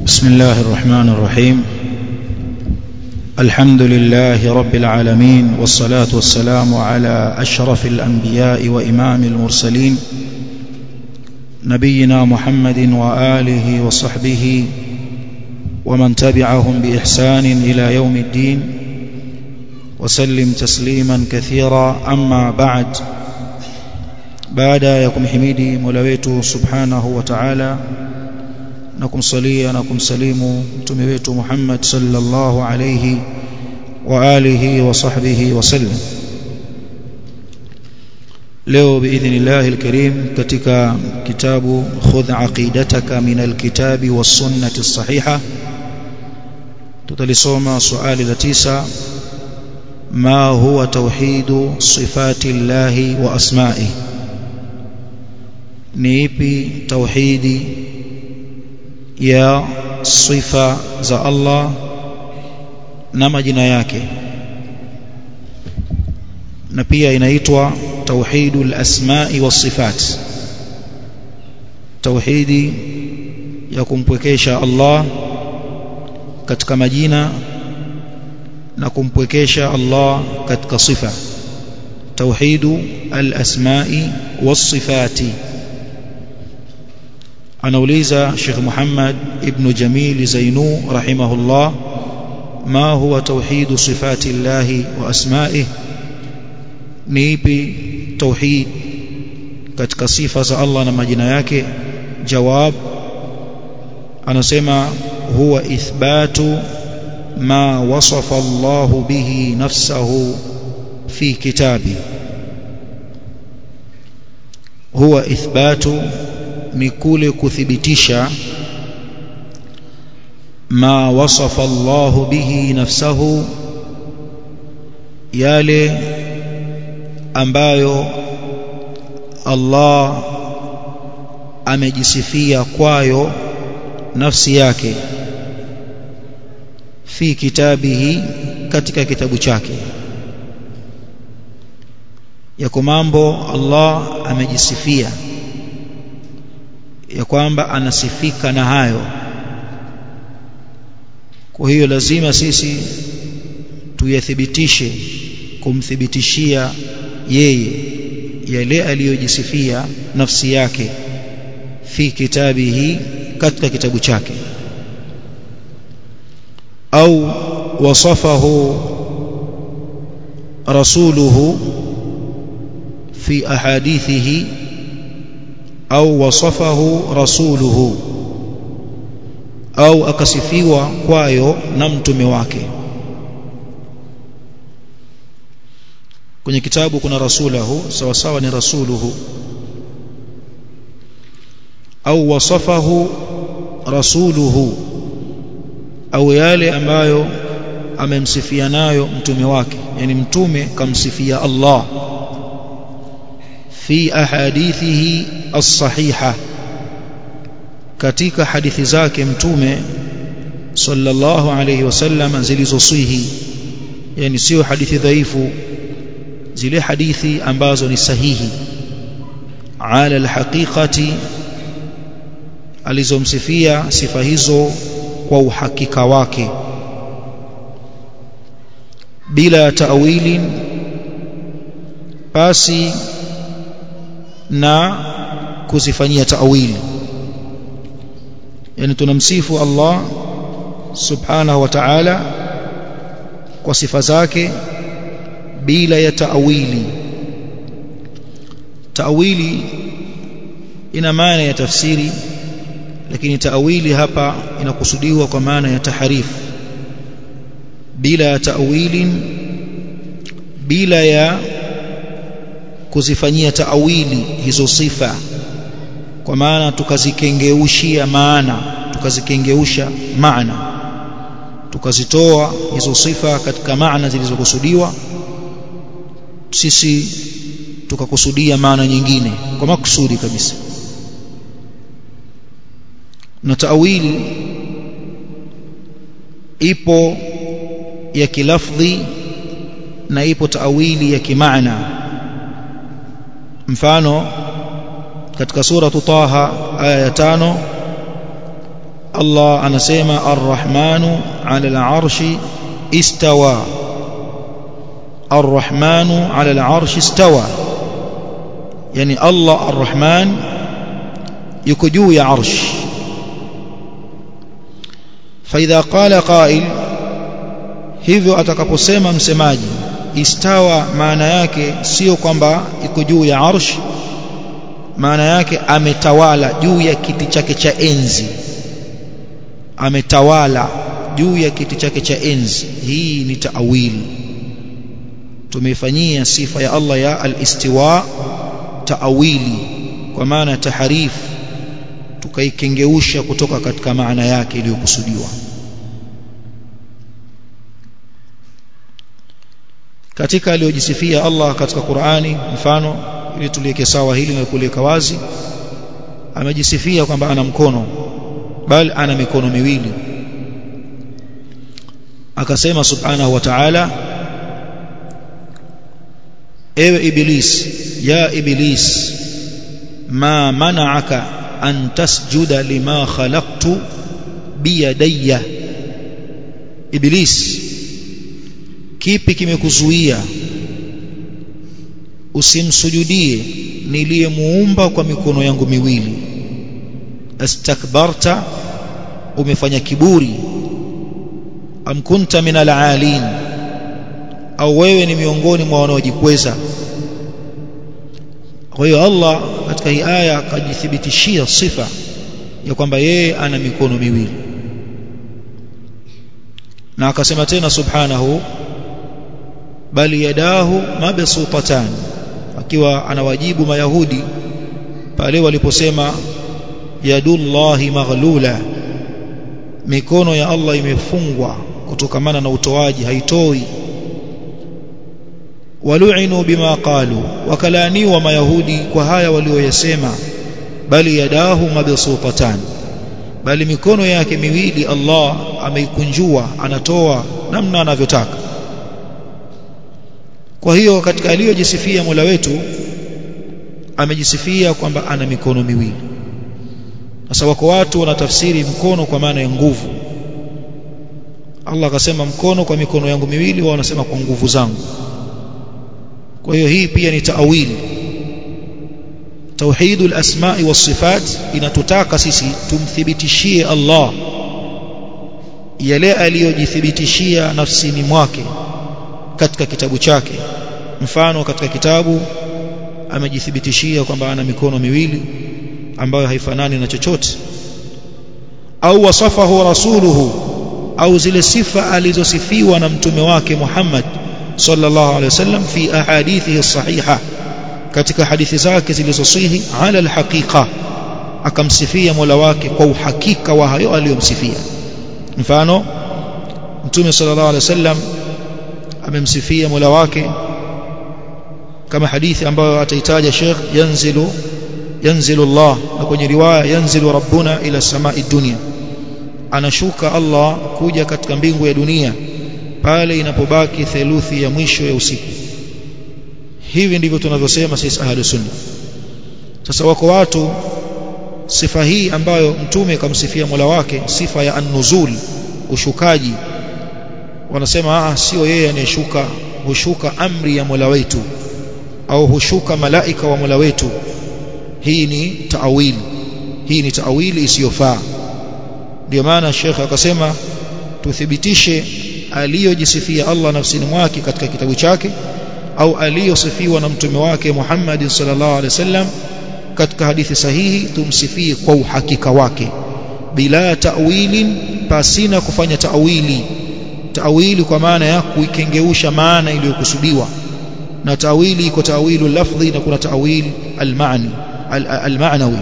بسم الله الرحمن الرحيم الحمد لله رب العالمين والصلاة والسلام على أشرف الأنبياء وإمام المرسلين نبينا محمد وآله وصحبه ومن تبعهم بإحسان إلى يوم الدين وسلم تسليما كثيرا أما بعد baada ya kumhimidi Mola wetu Subhanahu wa Ta'ala na kumsalia na kumsalimu mtume wetu Muhammad sallallahu alayhi wa alihi wa sahbihi wasallam leo biidhnillahi alkarim katika kitabu khudh aqidataka min alkitabi was sunnati sahiha tutalisoma swali la tisa ma huwa tauhidu sifati llahi wa asma'ihi ni ipi tauhidi ya sifa za Allah na majina yake na pia inaitwa tauhidul asma'i was sifat tauhidi ya kumpwekesha Allah katika majina na kumpwekesha Allah katika sifa tauhidu al-asma'i was sifati anauliza Sheikh Muhammad ibn Jamil Zainu rahimahullah ma huwa tauhid sifati Allah wa asma'ihi ni ipi tauhid katika sifa za Allah na majina yake jawab anasema huwa ithbatu ma wasafa Allah bihi nafsahu fi kitabi huwa ithbatu ni kule kuthibitisha ma wasafa Allah bihi nafsahu yale ambayo Allah amejisifia kwayo nafsi yake fi kitabihi katika kitabu chake yako mambo Allah amejisifia ya kwamba anasifika na hayo kwa hiyo lazima sisi tuyathibitishe kumthibitishia yeye yale aliyojisifia nafsi yake fi kitabihi katika kitabu chake au wasafahu rasuluhu fi ahadithihi au wasafahu rasuluhu au akasifiwa kwayo na mtume wake kwenye kitabu kuna rasulahu sawa sawa ni rasuluhu au wasafahu rasuluhu au yale ambayo amemsifia nayo mtume wake yani mtume kamsifia Allah fi ahadithihi as-sahiha katika hadithi zake mtume sallallahu alayhi wasallam zilizosihi yani sio hadithi dhaifu zile hadithi ambazo ni sahihi ala alhaqiqati alizomsifia sifa hizo kwa uhakika wake bila ta'wili basi na kuzifanyia ta'wili yani tunamsifu Allah subhanahu wa ta'ala kwa sifa zake bila ya ta'wili ta'wili ina maana ya tafsiri lakini ta'wili hapa inakusudiwa kwa maana ya taharif bila ya ta'wili bila ya kuzifanyia ta'wili hizo sifa kwa maana tukazikengeushia maana tukazikengeuisha maana tukazitoa hizo sifa katika maana zilizokusudiwa sisi tukakusudia maana nyingine kwa makusudi kabisa na taawili ipo ya kilafdhi na ipo taawili ya kimaana mfano katika sura Taha aya ya tano Allah anasema arrahmanu ala al-arshi istawa arrahmanu ala al-arshi istawa yani Allah arrahman yuko juu ya arsh فإذا قال قائل hivyo atakaposema msemaji istawa maana yake sio kwamba iko juu ya arsh maana yake ametawala juu ya kiti chake cha enzi ametawala juu ya kiti chake cha enzi hii ni taawili tumeifanyia sifa ya Allah ya al-istiwa taawili kwa maana taharif tukaikengeusha kutoka katika maana yake iliyokusudiwa katika aliyojisifia Allah katika Qur'ani mfano ili tuliweke sawa hili na kuliweka wazi amejisifia kwamba ana mkono bali ana mikono miwili akasema subhanahu wa ta'ala ewe iblis ya iblis ma mana'aka an tasjuda lima khalaqtu biyadayya iblis kipi kimekuzuia usimsujudie niliyemuumba kwa mikono yangu miwili astakbarta umefanya kiburi am kunta min alalin au wewe ni miongoni mwa wanaojikweza kwa hiyo Allah katika hii aya akajithibitishia sifa ya kwamba yeye ana mikono miwili na akasema tena subhanahu bali yadahu mabsutatan akiwa anawajibu mayahudi pale waliposema yadullahi maghlula mikono ya Allah imefungwa kutokamana na utoaji haitoi walu'inu bima qalu wakalaniwa mayahudi kwa haya walioyasema bali yadahu mabsutatan bali mikono yake miwili Allah ameikunjua anatoa namna anavyotaka kwa hiyo katika aliyojisifia Mola wetu amejisifia kwamba ana mikono miwili sasa wako watu wanatafsiri mkono kwa maana ya nguvu Allah akasema mkono kwa mikono yangu miwili wao wanasema kwa nguvu zangu kwa hiyo hii pia ni taawili tauhidul asma'i was sifat inatutaka sisi tumthibitishie Allah yale aliyojithibitishia nafsini mwake katika kitabu chake mfano katika kitabu amejithibitishia kwamba ana mikono miwili ambayo haifanani na chochote au wasafahu rasuluhu au zile sifa alizosifiwa na mtume wake Muhammad sallallahu alaihi wasallam fi ahadithihi sahiha katika hadithi zake zilizosihi ala alhaqiqa akamsifia Mola wake kwa uhakika wa hayo aliyomsifia mfano mtume sallallahu alaihi wasallam amemsifia Mola wake kama hadithi ambayo ataitaja Sheikh yanzilu yanzilu Allah na kwenye riwaya yanzilu rabbuna ila samai dunia anashuka Allah kuja katika mbingu ya dunia pale inapobaki theluthi ya mwisho ya usiku hivi ndivyo tunavyosema sisi ahlu sunna sasa wako watu sifa hii ambayo mtume kamsifia Mola wake sifa ya an-nuzul ushukaji wanasema ah sio yeye anayeshuka hushuka amri ya Mola wetu au hushuka malaika wa Mola wetu hii ni taawili hii ni taawili isiyofaa ndio maana Sheikh akasema tuthibitishe aliyojisifia Allah nafsini mwake katika kitabu chake au aliyosifiwa na mtume wake Muhammad sallallahu alaihi wasallam katika hadithi sahihi tumsifie kwa uhakika wake bila ta'wilin pasina kufanya ta'wili ta'wili kwa maana ya kuikengeusha maana iliyokusudiwa na ta'wili iko ta'wilu lafdhi na kuna ta'wili al-ma'ni al-ma'nawi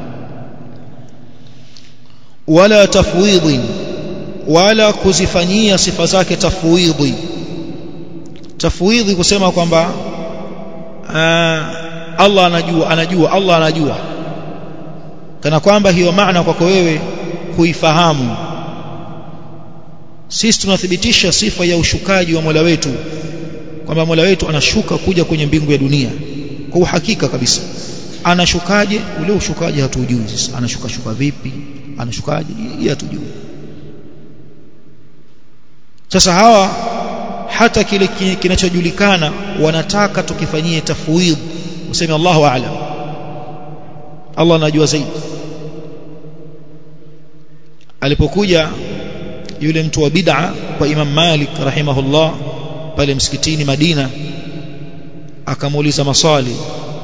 wala tafwidhin wala kuzifanyia sifa zake tafwidhi tafwidhi kusema kwamba Allah anajua anajua Allah anajua kana kwamba hiyo maana kwako wewe kuifahamu sisi tunathibitisha sifa ya ushukaji wa Mola wetu kwamba Mola wetu anashuka kuja kwenye mbingu ya dunia kwa uhakika kabisa anashukaje ule ushukaji hatujui sisi anashuka shuka vipi anashukaje yeye hatujui sasa hawa hata kile kinachojulikana wanataka tukifanyie tafwidh useme Allahu a'lam Allah anajua zaidi alipokuja yule mtu wa bid'a kwa Imam Malik rahimahullah pale msikitini Madina akamuuliza maswali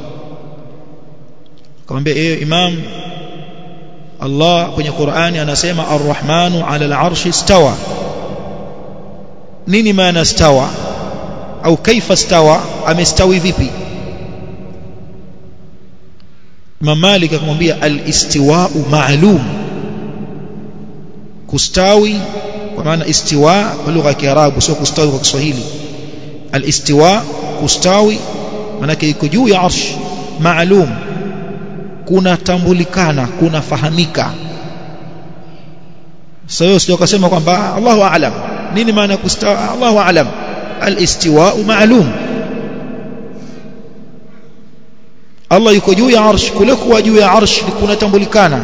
akamwambia ewe Imam Allah kwenye Qur'ani anasema Ar-Rahmanu 'ala al-'arshi istawa nini maana stawa au kaifa stawa amestawi vipi Imam Malik akamwambia al-istiwa'u ma'lum kustawi kwa maana istiwa kwa lugha ya Kiarabu sio kustawi kwa Kiswahili al-istiwa kustawi maana iko juu ya arsh ma'lum kunatambulikana kunafahamika sasa hiyo sio kusema kwamba Allahu a'lam nini maana kustawi Allahu a'lam al-istiwa ma'lum Allah yuko juu ya arsh kule kuwa juu ya arsh kunatambulikana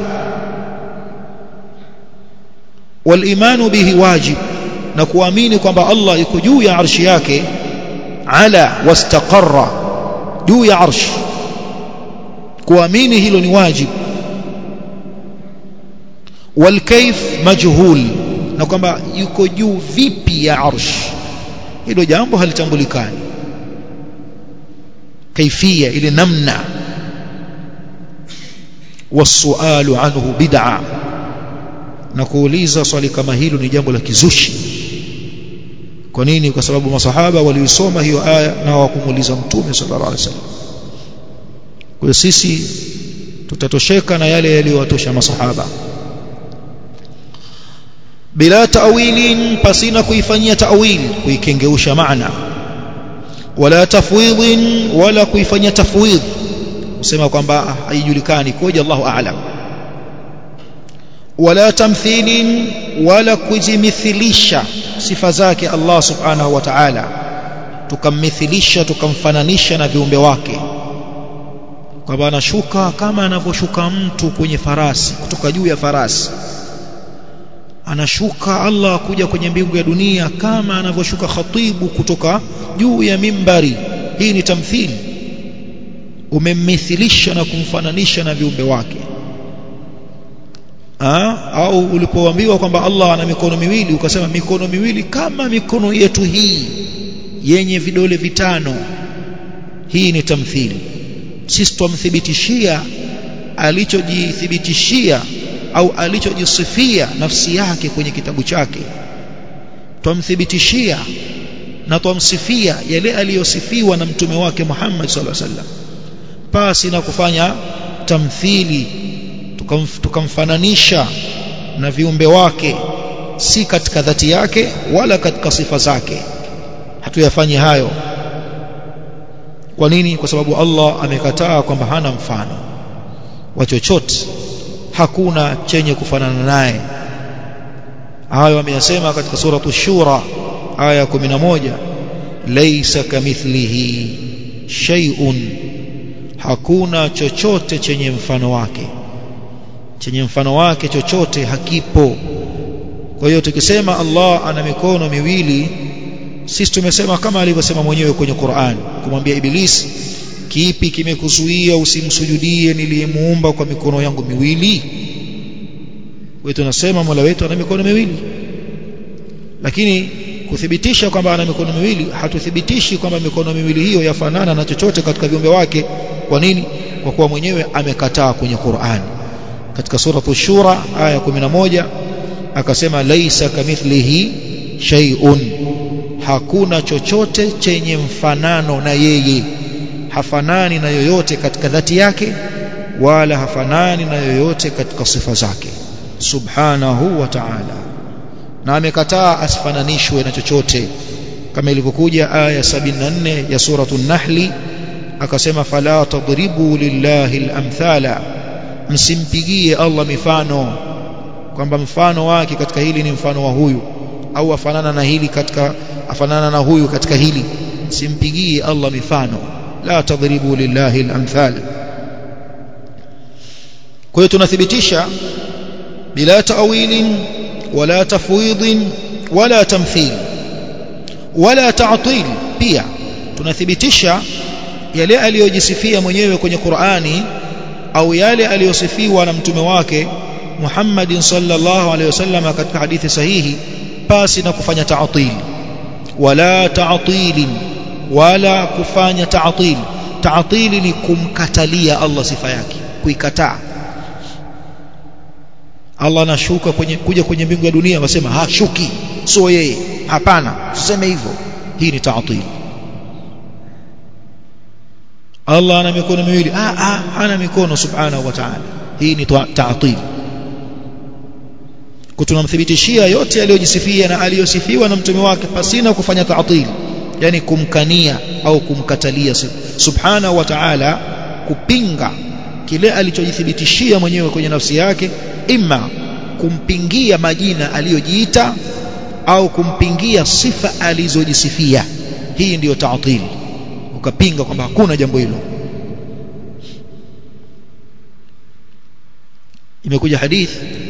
walimanu bihi wajib na kuamini kwamba Allah yuko juu ya arshi yake ala wastaqarra juu ya arsh kuamini hilo ni wajib walkaif majhul na kwamba yuko juu vipi ya arsh hilo jambo halitambulikani kaifia ile namna wasualu anhu bid'a na kuuliza swali kama hilo ni jambo la kizushi kwa nini kwa sababu masahaba waliisoma hiyo aya na hawakumuuliza mtume sallallahu alaihi wasallam kwa sisi tutatosheka na yale yaliyowatosha masahaba bila ta'wilin pasina kuifanyia ta'wil kuikengeusha maana wala tafwidhin wala kuifanyia tafwidh kusema kwamba haijulikani koje Allahu a'lam wala tamthilin wala kujimithilisha sifa zake Allah subhanahu wa ta'ala tukammithilisha tukamfananisha na viumbe wake kwamba anashuka kama anavyoshuka mtu kwenye farasi kutoka juu ya farasi anashuka Allah kuja kwenye mbingu ya dunia kama anavyoshuka khatibu kutoka juu ya mimbari hii ni tamthili umemmithilisha na kumfananisha na viumbe wake ha? au ulipoambiwa kwamba Allah ana mikono miwili ukasema mikono miwili kama mikono yetu hii yenye vidole vitano hii ni tamthili sisi tumthibitishia alichojithibitishia au alichojisifia nafsi yake kwenye kitabu chake twamthibitishia na twamsifia yale aliyosifiwa na mtume wake Muhammad sallallahu alaihi wasallam pasi na kufanya tamthili tukamf, tukamfananisha na viumbe wake si katika dhati yake wala katika sifa zake hatuyafanyi hayo kwa nini kwa sababu Allah amekataa kwamba hana mfano wa chochote hakuna chenye kufanana naye hayo ameyasema katika suratu shura aya 11 laysa kamithlihi shay'un hakuna chochote chenye mfano wake chenye mfano wake chochote hakipo kwa hiyo tukisema Allah ana mikono miwili sisi tumesema kama alivyosema mwenyewe kwenye Qur'an kumwambia Ibilisi kipi kimekuzuia usimsujudie niliyemuumba kwa mikono yangu miwili wetu tunasema Mola wetu ana mikono miwili lakini kuthibitisha kwamba ana mikono miwili hatuthibitishi kwamba mikono miwili hiyo yafanana na chochote katika viumbe wake kwa nini kwa kuwa mwenyewe amekataa kwenye Qur'an katika sura shura aya 11 akasema laisa kamithlihi shay'un hakuna chochote chenye mfanano na yeye hafanani na yoyote katika dhati yake wala hafanani na yoyote katika sifa zake subhanahu wa ta'ala na amekataa asifananishwe na chochote kama ilivyokuja aya 74 ya suratul nahli akasema fala tadribu lillahi al-amthala msimpigie Allah mifano kwamba mfano wake katika hili ni mfano wa huyu au afanana na hili katika afanana na huyu katika hili simpigie Allah mifano la tadribu lillahi al-amthal kwa hiyo tunathibitisha bila ta'wilin wala tafwidin wala tamthil wala ta'til pia tunathibitisha yale aliyojisifia mwenyewe kwenye Qur'ani au yale aliyosifiwa na mtume wake Muhammadin sallallahu alaihi wasallam katika hadithi sahihi pasi na kufanya ta'til wala ta'til wala kufanya ta'til ta'til ni kumkatalia Allah sifa yake kuikataa Allah anashuka kwenye kuja kwenye mbingu ya dunia wasema hashuki sio yeye hapana usiseme hivyo hii ni ta'til Allah ana mikono miwili ah ah hana mikono subhanahu wa ta'ala hii ni ta'til kutunamthibitishia yote aliyojisifia na aliyosifiwa na mtume wake pasina kufanya ta'til yani kumkania au kumkatalia subhanahu wa ta'ala kupinga kile alichojithibitishia mwenyewe kwenye nafsi yake imma kumpingia majina aliyojiita au kumpingia sifa alizojisifia hii ndiyo ta'til ukapinga kwamba hakuna jambo hilo imekuja hadith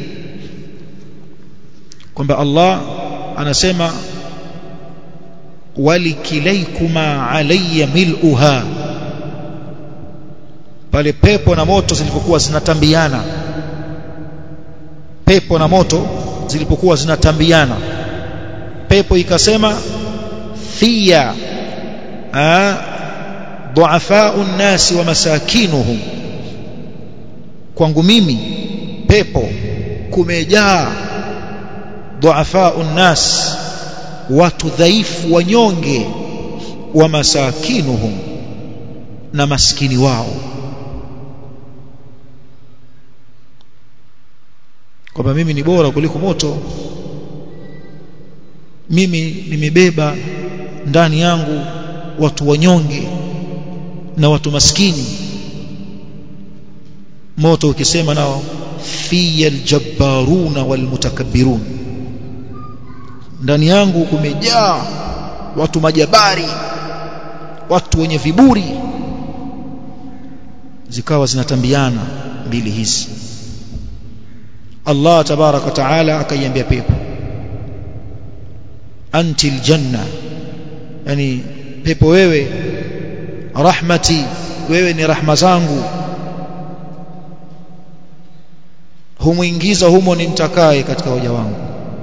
kwamba Allah anasema walikilaykuma alayya mil'uha pale pepo na moto zilipokuwa zinatambiana pepo na moto zilipokuwa zinatambiana pepo ikasema fiya duafau nnasi wa masakinuhum kwangu mimi pepo kumejaa duafau nnas watu dhaifu wanyonge wa masakinuhum na maskini wao kwamba mimi ni bora kuliko moto mimi nimebeba ndani yangu watu wanyonge na watu maskini moto ukisema nao fiya aljabbaruna walmutakabbirun ndani yangu kumejaa watu majabari watu wenye viburi zikawa zinatambiana mbili hizi Allah tabaraka taala akaiambia pepo anti aljanna yani pepo wewe rahmati wewe ni rahma zangu humuingiza humo nimtakaye katika hoja wangu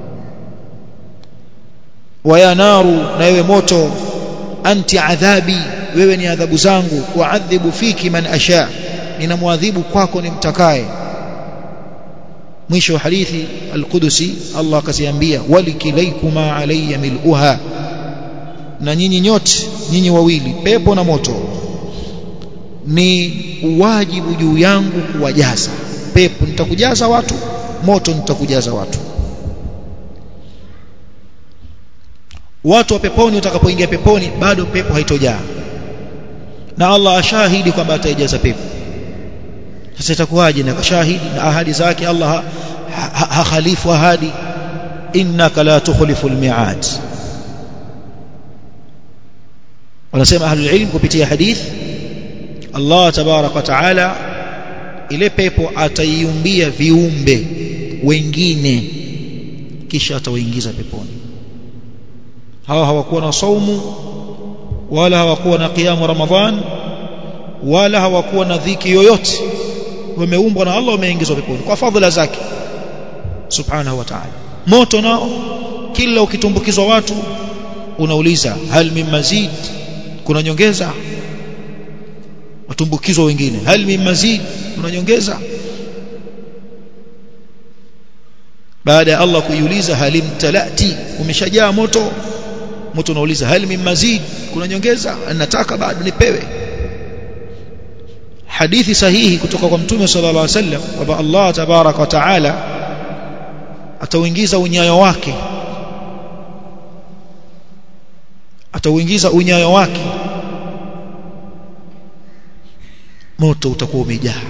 waya naru na wewe moto anti adhabi wewe ni adhabu zangu waadhibu fiki man asha ninamwadhibu kwako nimtakaye mwisho wa hadithi al-Qudusi Allah akasiambia walikilaykuma alayya mil'uha na nyinyi nyote nyinyi wawili pepo na moto ni wajibu juu yangu kuwajaza pepo nitakujaza watu moto nitakujaza watu watu wa peponi utakapoingia peponi bado pepo haitojaa na Allah ashahidi kwamba ataijaza pepo sasa itakuwaje na kashahidi na ahadi zake Allah hakhalifu ha, ha, ahadi innaka la tukhlifu almi'ad wanasema ahlul ilm kupitia hadith Allah tabarak wa taala ile pepo ataiumbia viumbe wengine kisha atawaingiza peponi hawa hawakuwa na saumu wala hawakuwa na qiyamu ramadhan wala hawakuwa na dhiki yoyote wameumbwa na Allah wameingizwa peponi kwa fadhila zake subhanahu wa ta'ala moto nao kila ukitumbukizwa watu unauliza hal min mazid kuna nyongeza watumbukizwa wengine hal min mazid kuna nyongeza baada ya Allah kuiuliza halim talati umeshajaa moto moto unauliza hal min mazid kuna nyongeza nataka bado nipewe hadithi sahihi kutoka kwa mtume sallallahu alaihi wasallam kwamba Allah tabarak wa taala atauingiza unyayo wake atauingiza unyayo wake moto utakuwa umejaa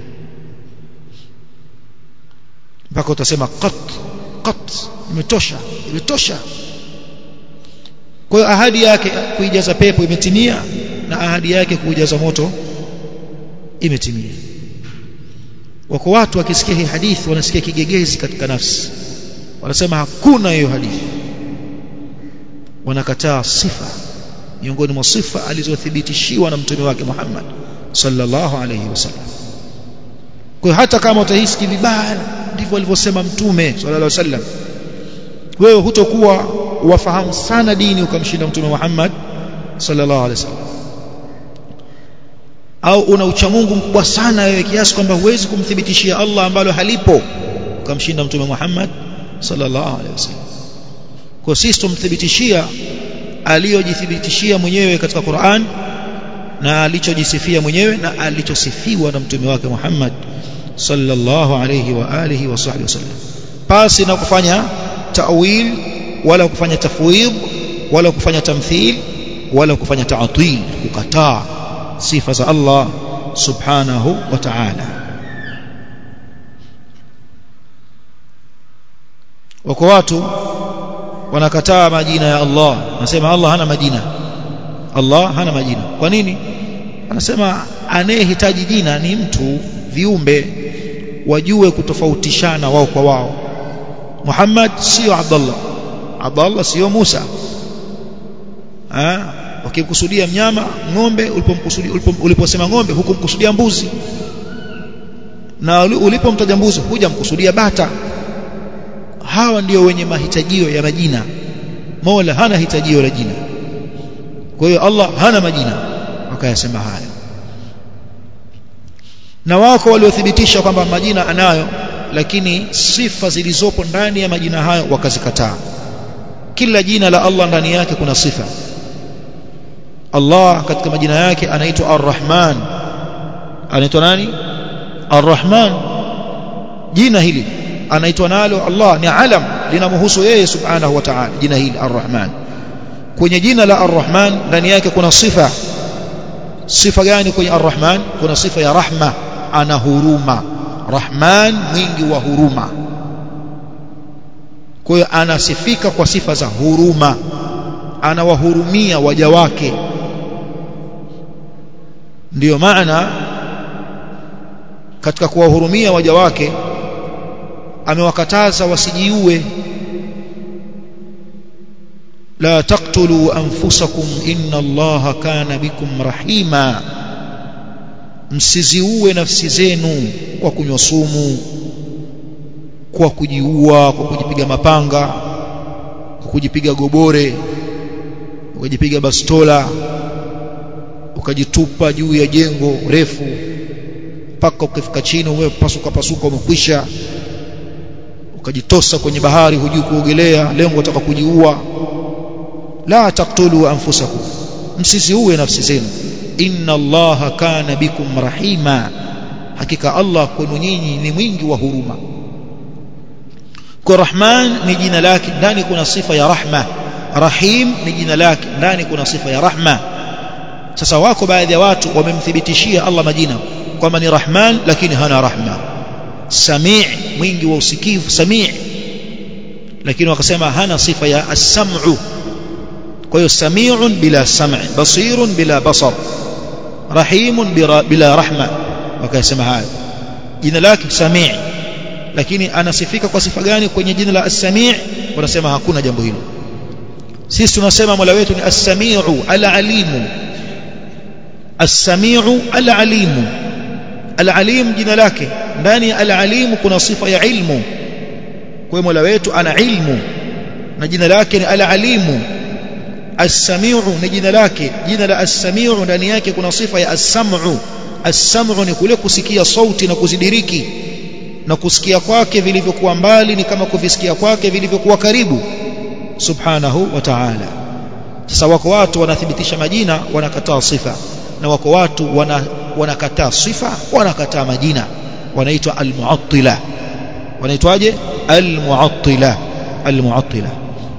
mpaka utasema qat qat imetosha imetosha kwa hiyo ahadi yake kuijaza pepo imetimia na ahadi yake kuijaza moto imetimia wako watu wakisikia hii hadithi wanasikia kigegezi katika nafsi wanasema hakuna hiyo hadithi wanakataa sifa miongoni mwa sifa alizothibitishiwa na mtume wake Muhammad sallallahu alayhi wasallam kwa hata kama utahisi vibaya ndivyo alivyosema mtume sallallahu alayhi wasallam wewe hutokuwa wafahamu sana dini ukamshinda mtume Muhammad sallallahu alayhi wasallam au una uchamungu mkubwa sana wewe kiasi kwamba huwezi kumthibitishia Allah ambalo halipo ukamshinda mtume Muhammad sallallahu alaihi wasallam kwa sisi tumthibitishia aliyojithibitishia mwenyewe katika Qur'an na alichojisifia mwenyewe na alichosifiwa na mtume wake Muhammad sallallahu alayhi wa alihi wa sahbihi wasallam pasi na kufanya ta'wil wala kufanya tafwid wala kufanya tamthil wala kufanya ta'til kukataa sifa za Allah subhanahu wa ta'ala wako watu wanakataa majina ya Allah nasema Allah hana majina Allah hana majina kwa nini anasema anayehitaji jina ni mtu viumbe wajue kutofautishana wao kwa wao Muhammad sio Abdullah Abdullah sio Musa ah wakikusudia mnyama ng'ombe ulipomkusudia uliposema ng'ombe hukumkusudia mbuzi na ulipomtaja mbuzi hujamkusudia bata hawa ndio wenye mahitajio ya majina Mola hana hitajio la jina kwa hiyo Allah hana majina wakayasema haya na wako waliothibitisha kwamba majina anayo lakini sifa zilizopo ndani ya majina hayo wakazikataa kila jina la Allah ndani yake kuna sifa Allah katika majina yake anaitwa Ar-Rahman anaitwa nani Ar-Rahman jina hili anaitwa nalo Allah ni alam linamhusu yeye subhanahu wa ta'ala jina hili Ar-Rahman kwenye jina la Ar-Rahman ndani yake kuna sifa sifa gani kwenye Ar-Rahman kuna sifa ya rahma ana huruma Rahman mwingi wa huruma kwa hiyo anasifika kwa sifa za huruma anawahurumia waja wake ndiyo maana katika kuwahurumia waja wake amewakataza wasijiue la taqtulu anfusakum inna allaha kana bikum rahima msiziue nafsi zenu kwa kunywa sumu kwa kujiua kwa kujipiga mapanga kwa kujipiga gobore ukajipiga bastola ukajitupa juu ya jengo refu mpaka ukifika chini umepasuka pasuka umekwisha ukajitosa kwenye bahari hujui kuogelea lengo utaka kujiua la taqtulu anfusakum msiziue nafsi zenu inna allaha kana bikum rahima hakika Allah kwenu nyinyi ni mwingi wa huruma kwa rahman ni jina lake ndani kuna sifa ya rahma rahim ni jina lake ndani kuna sifa ya rahma sasa wako baadhi ya watu wamemthibitishia Allah majina kwamba ni rahman lakini hana rahma samii mwingi wa usikivu samii lakini wakasema hana sifa ya as-sam'u kwa hiyo sami'un bila sam' basirun bila basar rahimun bila rahma wakasema hayo jina lake samii lakini anasifika kwa sifa gani kwenye jina la as-sami' wanasema hakuna jambo hilo sisi tunasema Mola wetu ni as-sami'u al-alimu as-sami'u al-alimu al-alim jina lake ndani ya al-alimu kuna sifa ya ilmu kwa Mola wetu ana ilmu na jina lake ni al-alimu as-sami'u ni jina lake jina la as-sami'u ndani yake kuna sifa ya as-sam'u as-sam'u ni kule kusikia sauti na kuzidiriki na kusikia kwake vilivyokuwa mbali ni kama kuvisikia kwake vilivyokuwa karibu subhanahu wa ta'ala sasa wako watu wanathibitisha majina wanakataa sifa na wako watu wana, wanakataa sifa wanakataa majina wanaitwa almuattila wanaitwaje almuattila almuattila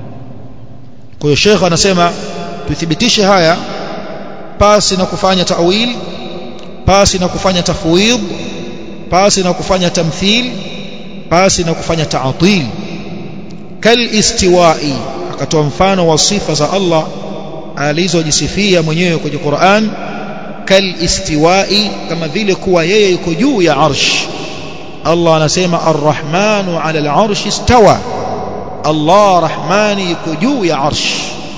kwa hiyo Sheikh anasema tuthibitishe haya pasi na kufanya ta'wil pasi na kufanya tafwid pasi na kufanya tamthil pasi na kufanya ta'til kal istiwa'i akatoa mfano wa sifa za Allah alizojisifia mwenyewe kwenye Qur'an kal istiwa'i kama vile kuwa yeye yuko juu ya arsh Allah anasema arrahmanu ala al-arshi istawa Allah rahmani yuko juu ya arsh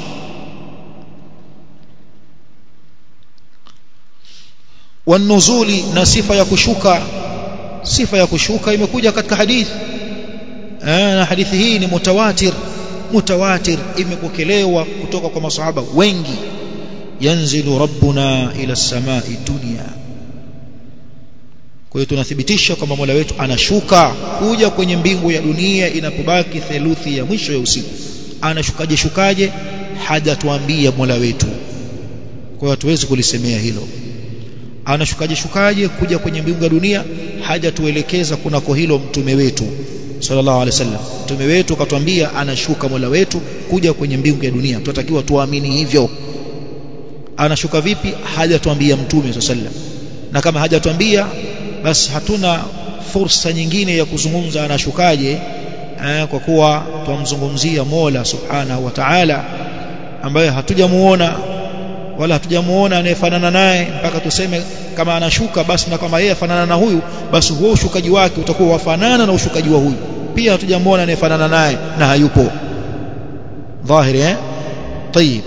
wanuzuli na sifa ya kushuka sifa ya kushuka imekuja katika hadithi na hadithi hii ni mutawatir mutawatir imepokelewa kutoka kwa masahaba wengi yanzilu rabbuna ila samai dunya kwa hiyo tunathibitisha kwamba Mola wetu anashuka kuja kwenye mbingu ya dunia inapobaki theluthi ya mwisho ya usiku anashukaje shukaje hajatuambia Mola wetu kwa hiyo hatuwezi kulisemea hilo anashukaje shukaje kuja kwenye mbingu ya dunia hajatuelekeza kunako hilo mtume wetu sallallahu alaihi wasallam mtume wetu akatwambia anashuka Mola wetu kuja kwenye mbingu ya dunia tunatakiwa tuamini hivyo anashuka vipi hajatuambia mtume sallallahu alaihi wasallam na kama hajatuambia basi hatuna fursa nyingine ya kuzungumza anashukaje eh, kwa kuwa twamzungumzia Mola subhanahu wa ta'ala ambaye hatujamuona wala hatujamuona anayefanana naye mpaka tuseme kama anashuka basi na kama yeye afanana na huyu basi huo ushukaji wake utakuwa wafanana na ushukaji wa huyu pia hatujamuona anayefanana naye na hayupo dhahiri eh طيب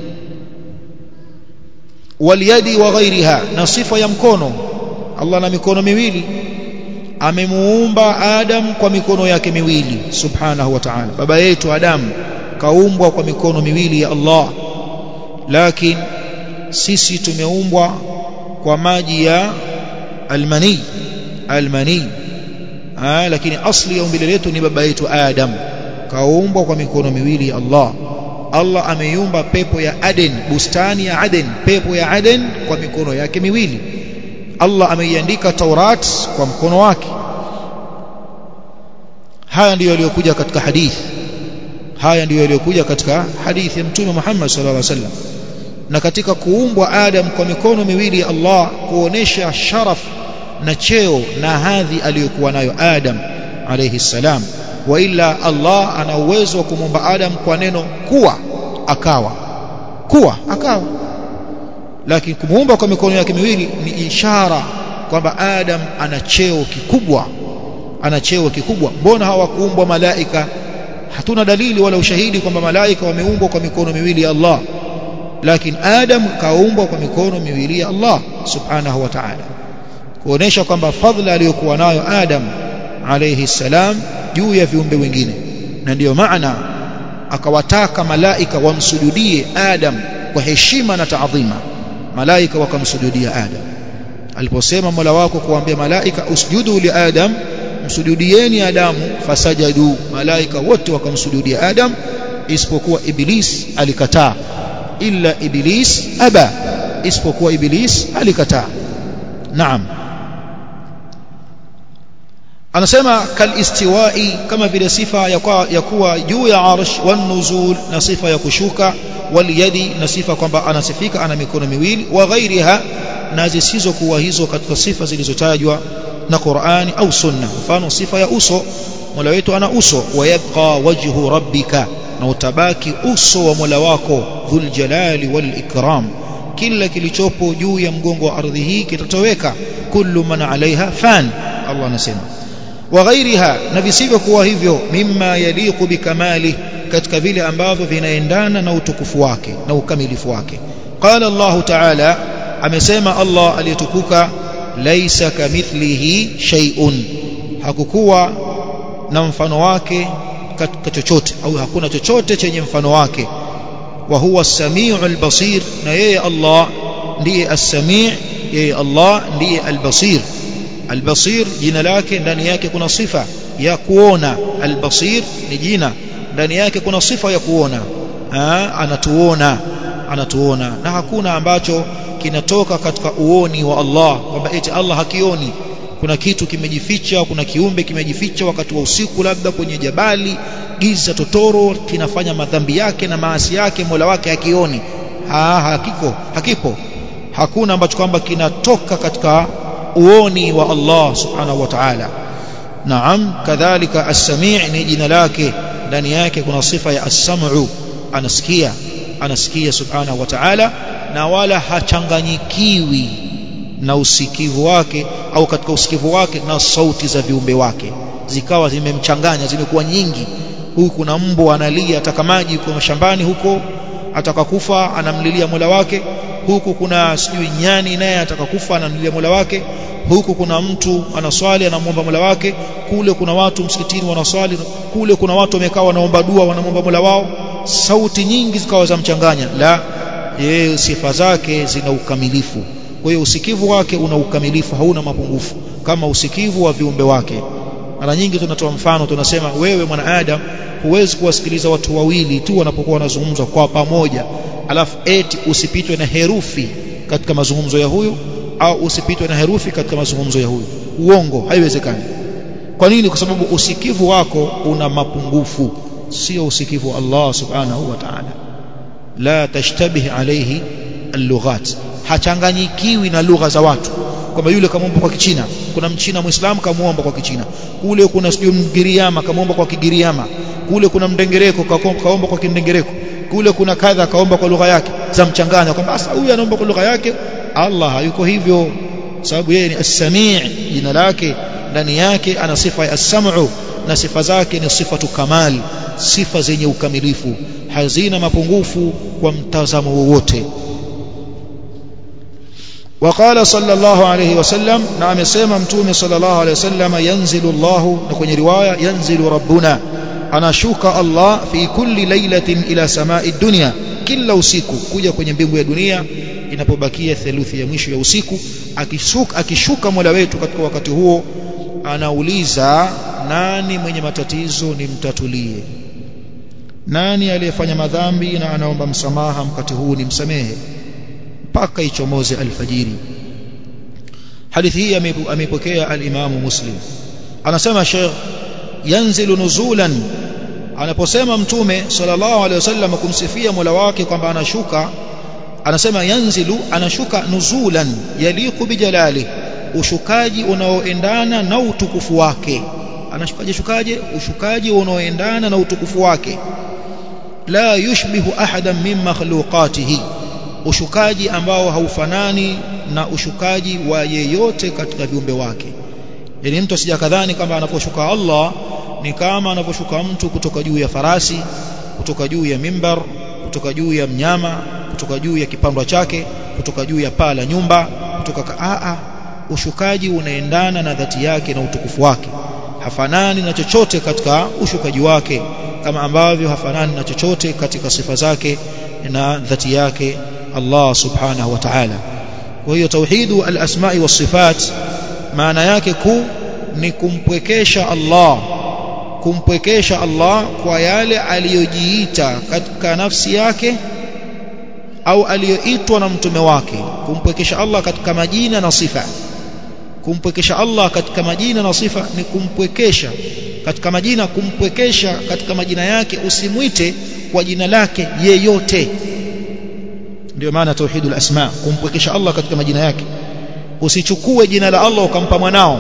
waliyadi wa ghairiha na sifa ya mkono Allah na mikono miwili amemuumba Adam kwa mikono yake miwili subhanahu wa ta'ala baba yetu Adam kaumbwa kwa mikono miwili ya Allah lakini sisi tumeumbwa kwa maji ya almani almani ah lakini asli ya umbile letu ni baba yetu Adam kaumbwa kwa mikono miwili ya Allah Allah ameiumba pepo ya Aden bustani ya Aden pepo ya Aden kwa mikono yake miwili Allah ameiandika Taurat kwa mkono wake haya ndiyo yaliyokuja katika hadithi haya ndiyo yaliyokuja katika hadithi ya Mtume Muhammad sallallahu alaihi wasallam na katika kuumbwa Adam kwa mikono miwili ya Allah kuonesha sharaf na cheo na hadhi aliyokuwa nayo Adam alayhi salam wa illa Allah ana uwezo wa kumuumba Adam kwa neno kuwa akawa kuwa akawa lakini kumuumba kwa mikono yake miwili ni ishara kwamba Adam ana cheo kikubwa ana cheo kikubwa mbona hawakuumbwa malaika hatuna dalili wala ushahidi kwamba malaika wameumbwa kwa mikono miwili ya Allah lakini Adam kaumbwa kwa mikono miwili ya Allah subhanahu wa ta'ala kuonesha kwamba fadhila aliyokuwa nayo Adam alayhi salam juu ya viumbe wengine na ndiyo maana akawataka malaika wamsujudie Adam kwa heshima na taadhima malaika wakamsujudia Adam aliposema Mola wako kuambia malaika usjudu li Adam msujudieni Adamu fasajadu malaika wote wakamsujudia Adam isipokuwa Iblis alikataa illa Iblis aba isipokuwa Iblis alikataa naam anasema kalistiwai kama vile sifa ya kuwa, ya kuwa juu ya arsh wan nuzul na sifa ya kushuka wal yadi na sifa kwamba anasifika ana mikono miwili wa ghairiha na zisizokuwa hizo katika sifa zilizotajwa na Qur'ani au Sunna mfano sifa ya uso Mola wetu ana uso wa yabqa wajhu rabbika na utabaki uso wa Mola wako dhul jalali wal ikram kila kilichopo juu ya mgongo wa ardhi hii kitatoweka kullu man alaiha fan Allah anasema wa ghairiha na visivyokuwa hivyo mimma yaliqu bikamali katika vile ambavyo vinaendana na utukufu wake na ukamilifu wake qala Allah ta'ala amesema Allah aliyetukuka laisa kamithlihi shay'un hakukuwa na mfano wake katika chochote au hakuna chochote chenye mfano wake wa huwa as-sami'ul basir na yeye Allah ndiye as-sami' yeye Allah ndiye al-basir al-basir jina lake ndani yake kuna sifa ya kuona al-basir ni jina ndani yake kuna sifa ya kuona ha, anatuona anatuona na hakuna ambacho kinatoka katika uoni wa Allah kwamba eti Allah hakioni kuna kitu kimejificha kuna kiumbe kimejificha wakati wa usiku labda kwenye jabali giza totoro kinafanya madhambi yake na maasi yake Mola wake hakioni ha, hakiko hakipo hakuna ambacho kwamba kinatoka katika uoni wa Allah subhanahu wa ta'ala naam kadhalika as-sami' ni jina lake ndani yake kuna sifa ya as-sam'u anasikia anasikia subhanahu wa ta'ala na wala hachanganyikiwi na usikivu wake au katika usikivu wake na sauti za viumbe wake zikawa zimemchanganya zimekuwa nyingi huku kuna mbwa analia ataka maji kwa mashambani huko ataka kufa anamlilia Mola wake huku kuna sijui nyani naye ataka kufa anamlilia Mola wake huku kuna mtu anaswali anamwomba Mola wake kule kuna watu msikitini wanaswali kule kuna watu wamekaa wanaomba dua wanamwomba Mola wao sauti nyingi zikawa za mchanganya la yeye sifa zake zina ukamilifu kwa hiyo usikivu wake una ukamilifu hauna mapungufu kama usikivu wa viumbe wake mara nyingi tunatoa mfano tunasema wewe mwanadamu huwezi kuwasikiliza watu wawili tu wanapokuwa wanazungumza kwa pamoja alafu eti usipitwe na herufi katika mazungumzo ya huyu au usipitwe na herufi katika mazungumzo ya huyu uongo haiwezekani kwa nini kwa sababu usikivu wako una mapungufu sio usikivu wa Allah subhanahu wa ta'ala la tashtabih alayhi al-lughat hachanganyikiwi na lugha za watu kwamba yule kamwomba kwa kichina kuna mchina muislamu kamwomba kwa kichina kule kuna sijui mgiriama kamwomba kwa kigiriama kule kuna mdengereko kaomba kwa kindengereko kule kuna kadha kaomba kwa lugha yake za mchanganya kwamba sasa huyu anaomba kwa lugha yake Allah hayuko hivyo sababu yeye ni as-sami' jina lake ndani yake ana sifa ya as-sam'u na sifa zake ni sifatu kamal sifa zenye ukamilifu hazina mapungufu kwa mtazamo wowote وقال صلى الله عليه وسلم نعم سيما متومي صلى الله عليه وسلم ينزل الله نكون رواية ينزل ربنا أنا شوك الله في كل ليلة إلى سماء الدنيا kila usiku kuja kwenye mbingu ya dunia inapobakia theluthi ya mwisho ya usiku akishuka, akishuka mola wetu katika wakati huo anauliza nani mwenye matatizo nimtatulie nani aliyefanya madhambi na anaomba msamaha wakati huu nimsamehe mpaka ichomoze alfajiri hadithi hii ameipokea al-Imamu Muslim anasema Sheikh yanzilu nuzulan anaposema mtume sallallahu alaihi wasallam kumsifia Mola wake kwamba anashuka anasema yanzilu anashuka nuzulan yaliqu bijalali ushukaji unaoendana na utukufu wake anashukaje shukaje ushukaji unaoendana na utukufu wake la yushbihu ahadan min makhluqatihi ushukaji ambao haufanani na ushukaji wa yeyote katika viumbe wake yani mtu asijakadhani kwamba anaposhuka Allah ni kama anaposhuka mtu kutoka juu ya farasi kutoka juu ya mimbar kutoka juu ya mnyama kutoka juu ya kipandwa chake kutoka juu ya paa la nyumba kutoka a ushukaji unaendana na dhati yake na utukufu wake hafanani na chochote katika ushukaji wake kama ambavyo hafanani na chochote katika sifa zake na dhati yake Allah subhanahu wa ta'ala kwa hiyo tauhidu al-asma'i was sifat maana yake kuu ni kumpwekesha Allah kumpwekesha Allah kwa yale aliyojiita katika nafsi yake au aliyoitwa na mtume wake kumpwekesha Allah katika majina na sifa kumpwekesha Allah katika majina na sifa ni kumpwekesha katika majina kumpwekesha katika majina yake usimwite kwa jina lake yeyote ndio maana tauhidul asma kumpwekesha Allah katika majina yake usichukue jina la Allah ukampa mwanao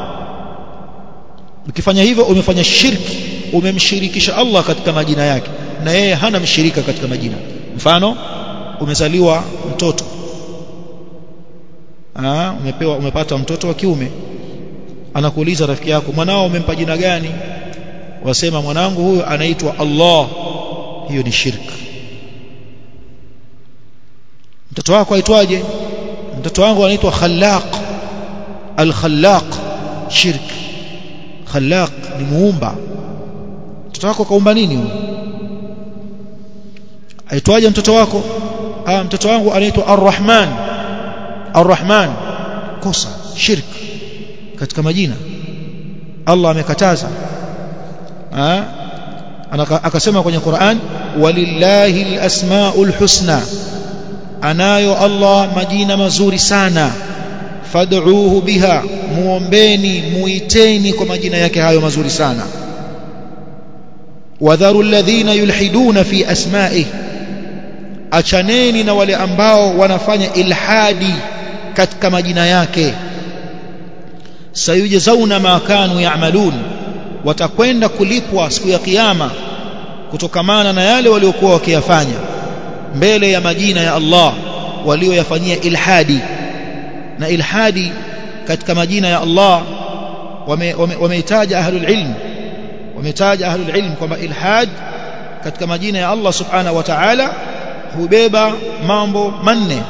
ukifanya hivyo umefanya shirki umemshirikisha Allah katika majina yake na yeye hana mshirika katika majina mfano umezaliwa mtoto Aa, umepewa umepata mtoto wa kiume anakuuliza rafiki yako mwanao umempa jina gani wasema mwanangu huyu anaitwa Allah hiyo ni shirki mtoto wako aitwaje mtoto wangu anaitwa Khallaq al-Khallaq shirk Khallaq ni muumba mtoto wako kaumba nini huyo aitwaje mtoto wako ah mtoto wangu anaitwa Ar-Rahman Ar-Rahman kosa shirk katika majina Allah amekataza ah akasema kwenye Qur'an walillahi al-asmaul husna anayo Allah majina mazuri sana fad'uuhu biha muombeni muiteni kwa majina yake hayo mazuri sana wadharu alladhina yulhiduna fi asma'i achaneni na wale ambao wanafanya ilhadi katika majina yake sayujzauna ma kanu ya'malun watakwenda kulipwa siku ya kiyama kutokamana na yale waliokuwa wakiyafanya mbele ya majina ya Allah walioyafanyia ilhadi na ilhadi katika majina ya Allah wameitaja wame, ahlul ilm wametaja ahlul ilm kwamba ilhad katika majina ya Allah subhanahu wa ta'ala hubeba mambo manne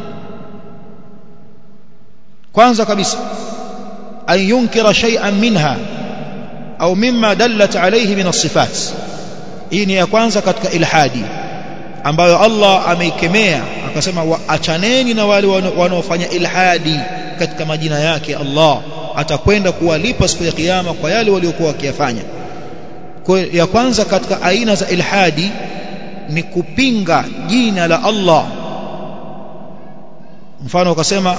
kwanza kabisa an yunkira shay'an minha au mimma dallat alayhi min as-sifat hii ni ya kwanza katika ilhadi ambayo Allah ameikemea akasema waachaneni na wale wanaofanya ilhadi katika majina yake Allah atakwenda kuwalipa siku ya kiyama kwa yale waliokuwa wakiyafanya kwa ya kwanza katika aina za ilhadi ni kupinga jina la Allah mfano ukasema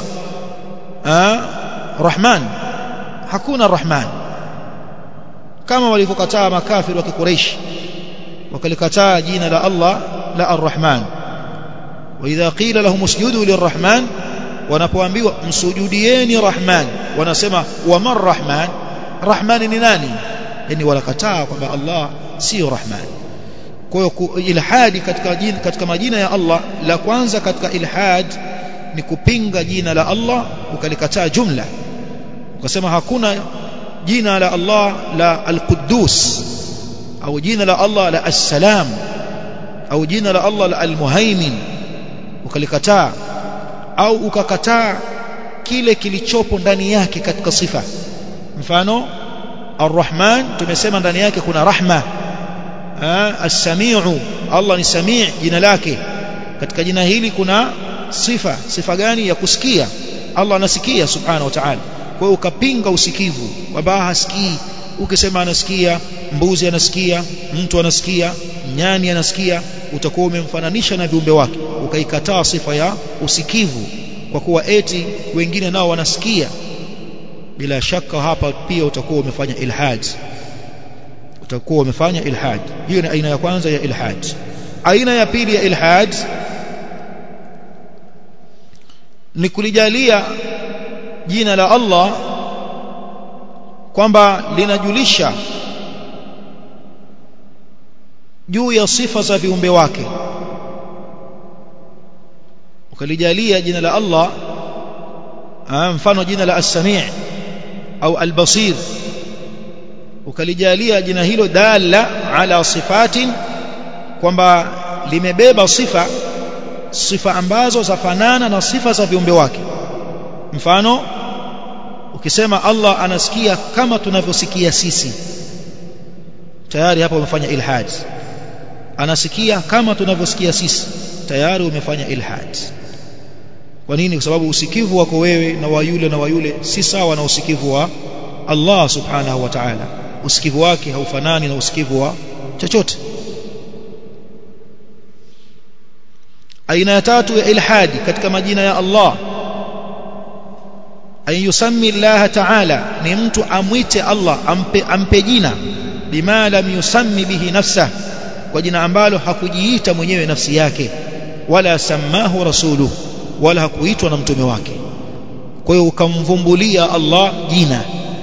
Rahman hakuna Rahman kama walivyokataa makafiri wa Quraysh wakalikataa jina la Allah la Ar-Rahman wa idha qila lahum usjudu lirrahman wanapoambiwa msujudieni Rahman wanasema wa man Rahman Rahman ni nani yani walakataa kwamba Allah sio Rahman kwa hiyo ilhadi katika jina, katika majina ya Allah la kwanza katika ilhad ni kupinga jina la Allah ukalikataa jumla ukasema hakuna jina la Allah la al-Quddus au jina la Allah la as-Salam au jina la Allah la al-Muhaimin ukalikataa au ukakataa kile kilichopo ndani yake katika sifa mfano Ar-Rahman tumesema ndani yake kuna rahma As-Sami'u Allah ni Sami' jina lake katika jina hili kuna sifa sifa gani ya kusikia Allah anasikia subhanahu wa ta'ala kwa hiyo ukapinga usikivu kwamba hasikii ukisema anasikia mbuzi anasikia mtu anasikia nyani anasikia utakuwa umemfananisha na viumbe wake ukaikataa sifa ya usikivu kwa kuwa eti wengine nao wanasikia bila shaka hapa pia utakuwa umefanya ilhad utakuwa umefanya ilhad hiyo ni aina ya kwanza ya ilhad aina ya pili ya ilhad ni kulijalia jina la Allah kwamba linajulisha juu ya sifa za viumbe wake ukalijalia jina la Allah mfano jina la as-sami' au al-basir ukalijalia jina hilo dala ala sifatin kwamba limebeba sifa sifa ambazo zafanana na sifa za viumbe wake mfano ukisema Allah anasikia kama tunavyosikia sisi tayari hapa umefanya ilhad anasikia kama tunavyosikia sisi tayari umefanya ilhad kwa nini kwa sababu usikivu wako wewe na wa yule na wa yule si sawa na usikivu wa Allah subhanahu wa ta'ala usikivu wake haufanani na usikivu wa chochote aina ya tatu ya ilhadi katika majina ya Allah an yusammi Allah ta'ala ni mtu amwite Allah ampe, ampe jina bima lam yusammi bihi nafsah kwa jina ambalo hakujiita mwenyewe nafsi yake wala samahu rasuluhu wala hakuitwa na mtume wake kwa hiyo ukamvumbulia Allah jina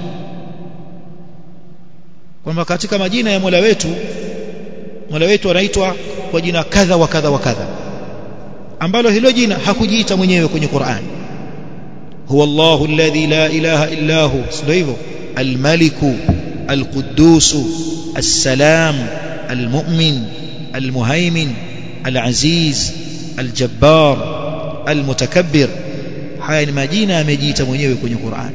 kwamba katika majina ya Mola wetu Mola wetu anaitwa kwa jina kadha wa kadha wa kadha ambalo hilo jina hakujiita mwenyewe kwenye Qur'an huwa Allahu alladhi la ilaha illa hu sio hivyo al-maliku al-quddus as-salam al-mu'min al-muhaymin al-aziz al-jabbar al-mutakabbir haya ni majina amejiita mwenyewe kwenye Qur'an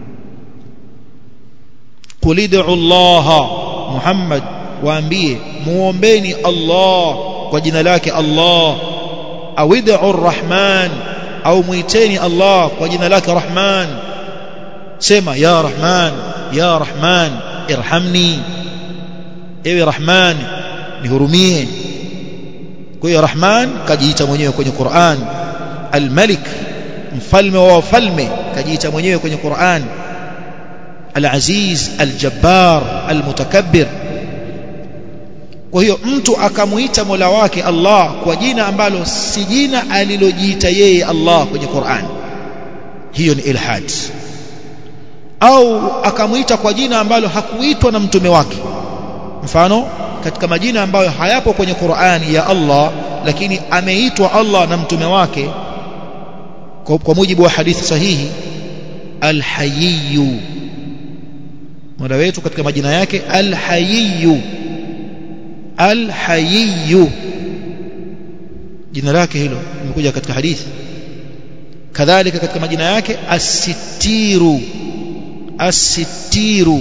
qul id'u Allah Muhammad waambie muombeni Allah kwa jina lake Allah au id'u Ar-Rahman au muiteni Allah kwa jina lake Rahman sema ya Rahman ya Rahman irhamni ewe Rahman nihurumie kwa hiyo Rahman kajiita mwenyewe kwenye Qur'an Al-Malik mfalme wa wafalme kajiita mwenyewe kwenye Qur'an Al-Aziz Al-Jabbar Al-Mutakabbir kwa hiyo mtu akamuita Mola wake Allah kwa jina ambalo si jina alilojiita yeye Allah kwenye Qur'an hiyo ni ilhad au akamuita kwa jina ambalo hakuitwa na mtume wake mfano katika majina ambayo hayapo kwenye Qur'ani ya Allah lakini ameitwa Allah na mtume wake kwa, kwa mujibu wa hadithi sahihi alhayiyu mola wetu katika majina yake alhayiyu alhayiyu jina lake hilo limekuja katika hadithi kadhalika katika majina yake asitiru asitiru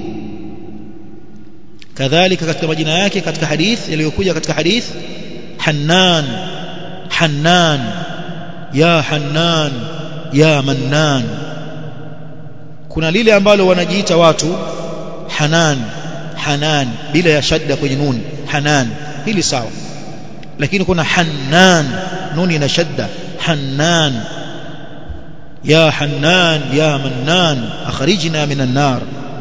kadhalika katika majina yake katika hadith yaliyokuja katika hadith hannan hannan ya hannan ya mannan kuna lile ambalo wanajiita watu hanan hanan bila ya shadda kwenye nuni hanan hili sawa lakini kuna hannan nuni na shadda hannan ya hannan ya mannan akhrijna minan nar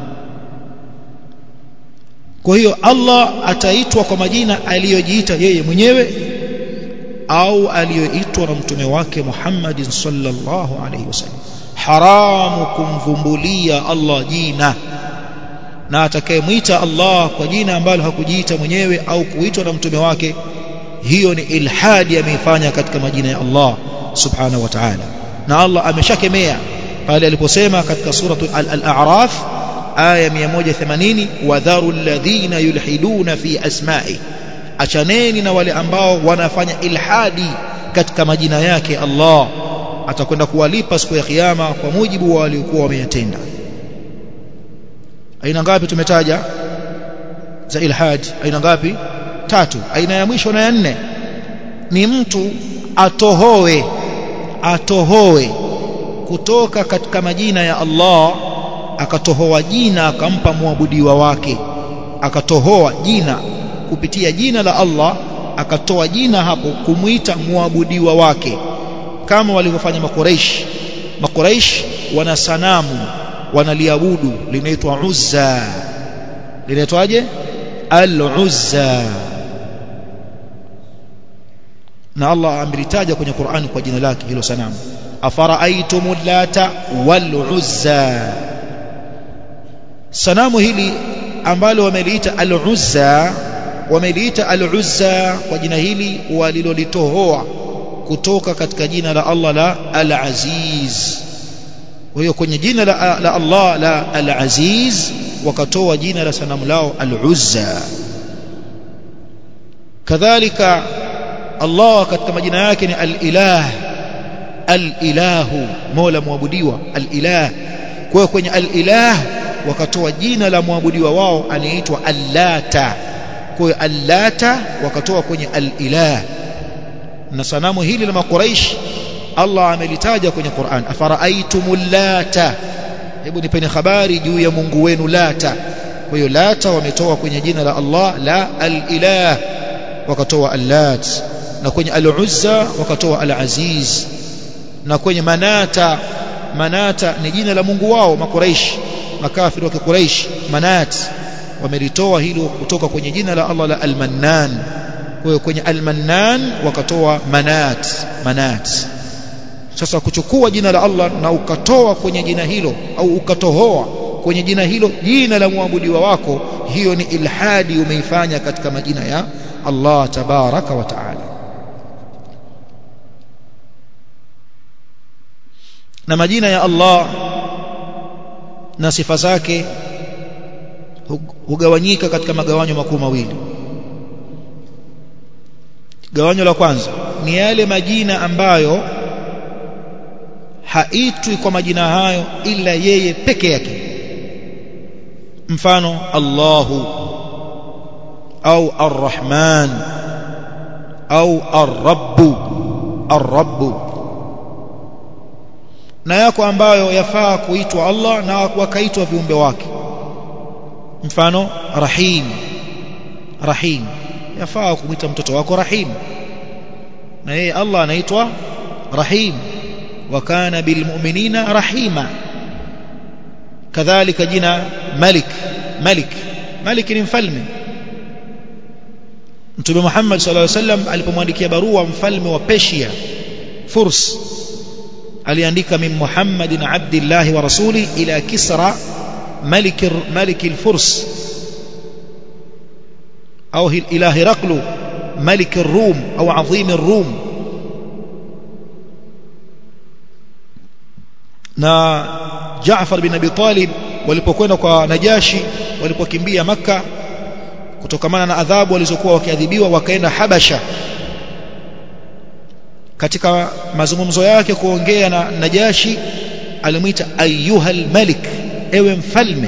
kwa hiyo Allah ataitwa kwa majina aliyojiita yeye mwenyewe au aliyoitwa na mtume wake Muhammad sallallahu alaihi wasallam haramu kumvumbulia Allah jina na atakayemwita Allah kwa jina ambalo hakujiita mwenyewe au kuitwa na mtume wake hiyo ni ilhadi ameifanya katika majina ya Allah subhanahu wa ta'ala na Allah ameshakemea pale aliposema katika suratu al-a'raf aya 180 wadharu alladhina yulhiduna fi asma'i achaneni na wale ambao wanafanya ilhadi katika majina yake Allah atakwenda kuwalipa siku ya kiyama kwa mujibu wa waliokuwa wameyatenda aina ngapi tumetaja za ilhadi aina ngapi tatu aina ya mwisho na ya nne ni mtu atohoe atohoe kutoka katika majina ya Allah akatohoa jina akampa muabudiwa wake akatohoa jina kupitia jina la Allah akatoa jina hapo kumuita muabudiwa wake kama walivyofanya makuraish makuraish wana sanamu wanaliabudu linaitwa Uzza linaitwaje al-Uzza na Allah amelitaja kwenye Qur'an kwa jina lake hilo sanamu afara'aytumul lata wal uzza sanamu hili ambalo wameliita al-uzza wameliita al-uzza kwa jina hili walilolitohoa kutoka katika jina la Allah la al-aziz kwa hiyo kwenye jina la, la Allah la al-aziz wakatoa jina la sanamu lao al-uzza kadhalika Allah katika majina yake ni al-ilah al-ilahu mola muabudiwa al-ilah kwa hiyo kwenye al-ilah wakatoa jina la muabudiwa wao anaitwa allata kwa hiyo allata wakatoa kwenye al-ilah na sanamu hili la makuraish Allah amelitaja kwenye Qur'an afara'aytumul lata hebu nipeni habari juu ya Mungu wenu lata kwa hiyo lata wametoa kwenye jina la Allah la al-ilah wakatoa allat na kwenye al-uzza wakatoa al-aziz na kwenye manata manata ni jina la Mungu wao makuraish makafiri wa kikuraish manat wamelitoa hilo kutoka kwenye jina la Allah la al-mannan kwa hiyo kwenye al-mannan wakatoa manat manat sasa kuchukua jina la Allah na ukatoa kwenye jina hilo au ukatohoa kwenye jina hilo jina la muabudiwa wako hiyo ni ilhadi umeifanya katika majina ya Allah tabaraka wa taala na majina ya Allah na sifa zake hugawanyika katika magawanyo makuu mawili gawanyo la kwanza ni yale majina ambayo haitwi kwa majina hayo ila yeye peke yake mfano Allahu au Ar-Rahman au Ar-Rabbu Ar-Rabbu na yako ambayo yafaa kuitwa Allah na wakaitwa viumbe wake mfano Rahim Rahim yafaa kumwita mtoto wako Rahim na yeye Allah anaitwa Rahim وكان بالمؤمنين رحيما كذلك جنا ملك ملك ملك ni mfalme Mtume Muhammad sallallahu alaihi wasallam alipomwandikia barua mfalme wa Persia Furs aliandika min Muhammadin abdillah wa rasuli ila Kisra malik malik al-Furs au ila Heraklu malik ar-Rum au azim ar-Rum na Jaafar bin Abi Talib walipokwenda kwa Najashi walipokimbia maka kutokamana na adhabu walizokuwa wakiadhibiwa wakaenda Habasha katika mazungumzo yake kuongea na Najashi alimuita ayyuhal malik ewe mfalme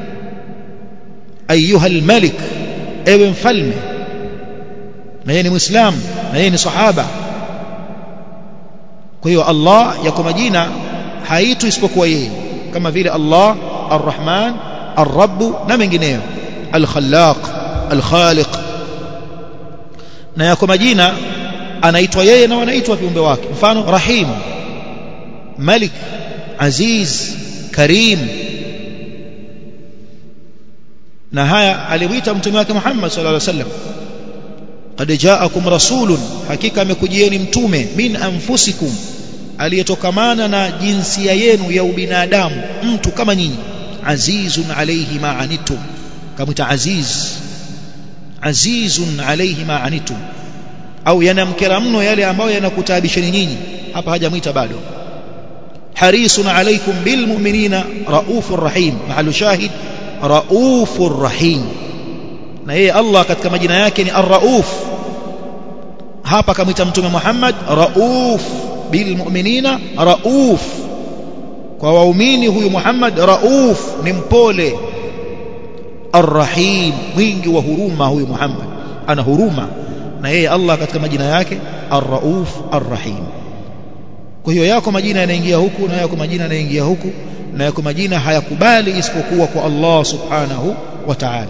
ayyuhal malik ewe mfalme na yeye ni muislamu na yeye ni sahaba kwa hiyo Allah yako majina haitu isipokuwa yeye kama vile Allah Ar-Rahman Ar-Rabb na mengineyo Al-Khallaq Al-Khaliq na yako majina anaitwa yeye na wanaitwa viumbe wake mfano Rahim Malik Aziz Karim na haya alimuita mtume wake Muhammad sallallahu alaihi wasallam qad ja'akum rasulun hakika amekujieni mtume min anfusikum aliyetokamana na jinsia yenu ya ubinadamu mtu kama nyinyi azizun alayhi ma anitum kamwita aziz azizun alayhi ma anitum au yanamkera mno yale ambayo yanakutaabisheni nyinyi hapa hajamwita bado harisun alaykum bilmu'minina raufur rahim mahalu shahid raufur rahim na yeye Allah katika majina yake ni ar-rauf hapa kamwita mtume Muhammad rauf bilmu'minina rauf kwa waumini huyu Muhammad rauf ni mpole arrahim mwingi wa huruma huyu Muhammad ana huruma na yeye Allah katika majina yake arrauf arrahim kwa hiyo yako majina yanaingia huku na yako majina yanaingia huku na yako majina hayakubali isipokuwa kwa Allah subhanahu wa ta'ala